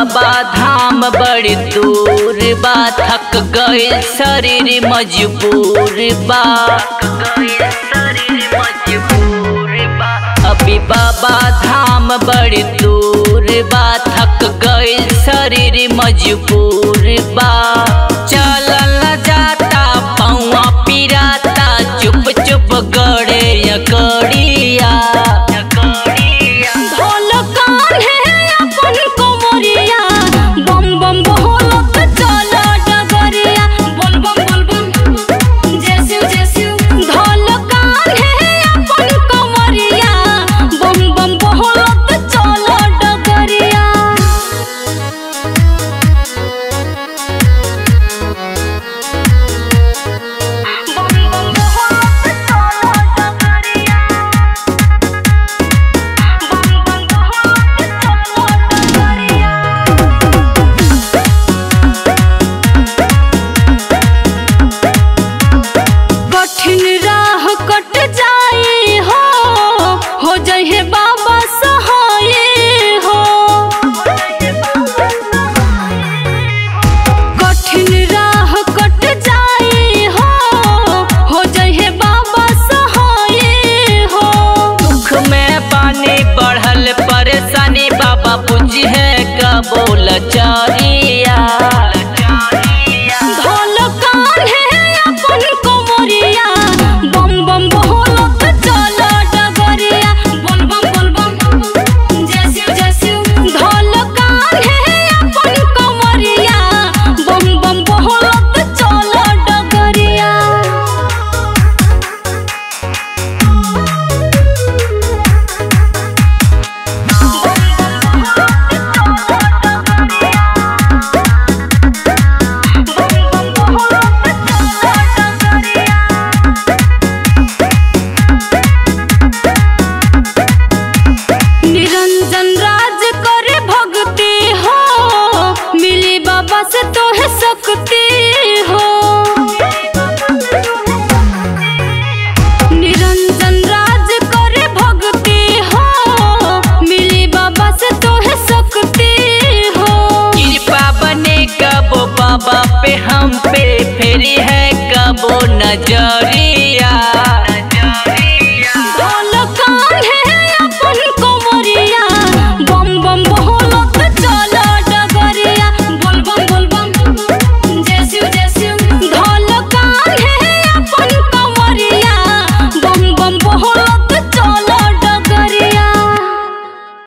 बाबा धाम बड़ी दूर बा थक गए शरीर मजबूर बा अभी बाबा धाम बड़ी दूर बा थक गए शरीर मजबूर बा चलल न जाता पौआ पिराता चुप चुप गड़े यकड़िया ढोल कान्हे अपन कोमरिया बम बम बोलत चल डगरिया बोल बम बोल बम जय शिव जय शिव ढोल कान्हे अपन कोमरिया बम बम बोलत चल डगरिया बम बम बोलत चल डगरिया कठिन राह कट जाई हो हो जाए बाबा सहाय हो कठिन राह कट जाई हो हो जाए बाबा सहाय हो दुख में पानी बढ़ल परेशानी बाबा बुझी है कबोल चारिया ढोल कान्हे अपन कोमरिया बम बम बोलत चल डगरिया बोल बम बोल बम जय शिव जय शिव ढोल कान्हे अपन कोमरिया बम बम बोलत चल डगरिया निरंजन राज करे भक्ति हो मिली बाबा से तोहे सकती हो निरंजन राज करे भक्ति हो मिली बाबा से तोहे सकती हो कृपा बने कबो बाबा पे हम पे फेरी है कबो नजरिया